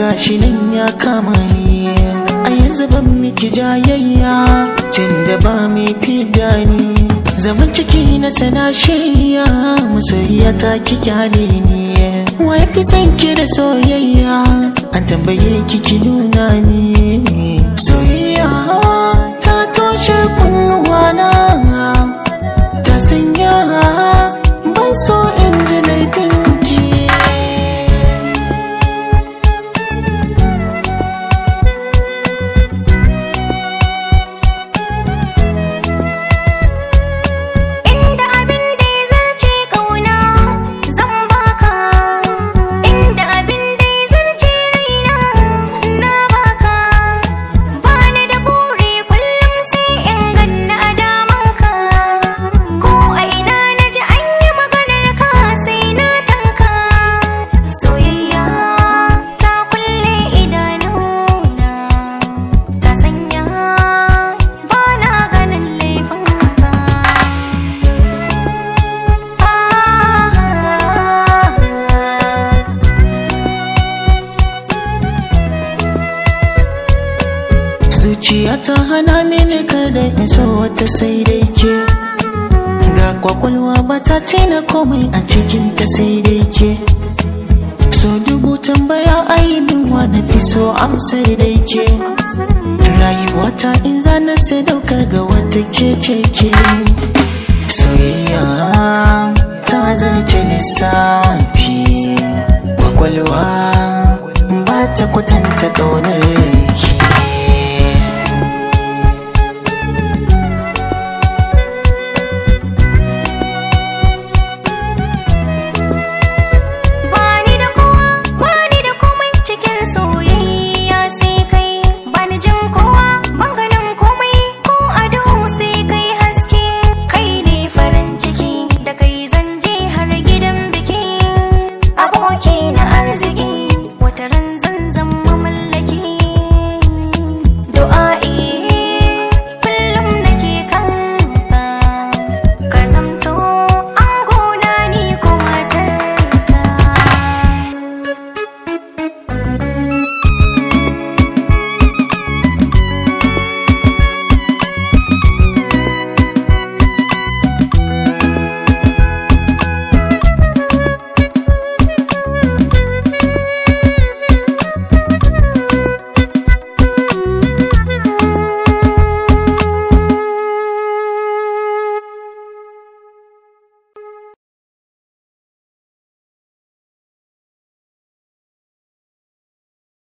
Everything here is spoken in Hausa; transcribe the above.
gashi nan ya kama ni a yanzu ban miki jayayya tun da ba mai fida ni zaman ciki na sana shirya masoyiya ta ki kyale ni wa ya fi son ki da soyayya an tambaye ki ki nuna ni soyayya ta toshe kunnuwana ta sanya ban so in ji laifin ki Inda abin da ya zarce ƙauna zan baka Inda abin da ya zarce raina na baka Bani da buri kullum sai in ganna a damanka Ko a ina na ji an yi maganar ka sai na tanka Soyayya ta kulle idanuna Ta sanya ba na ganin laifinka zuciya ta hana mini kada in so wata sai dai ke ga kwakwalwa ba ta tina komai a cikin ta sai dai ke so dubu tambaya aibin wa na fi so amsar dai ke rayuwata in zana sadaukar ga wata ke ce ke soyayya ta zarce lissafi kwakwalwa ba ta kwatanta ƙaunar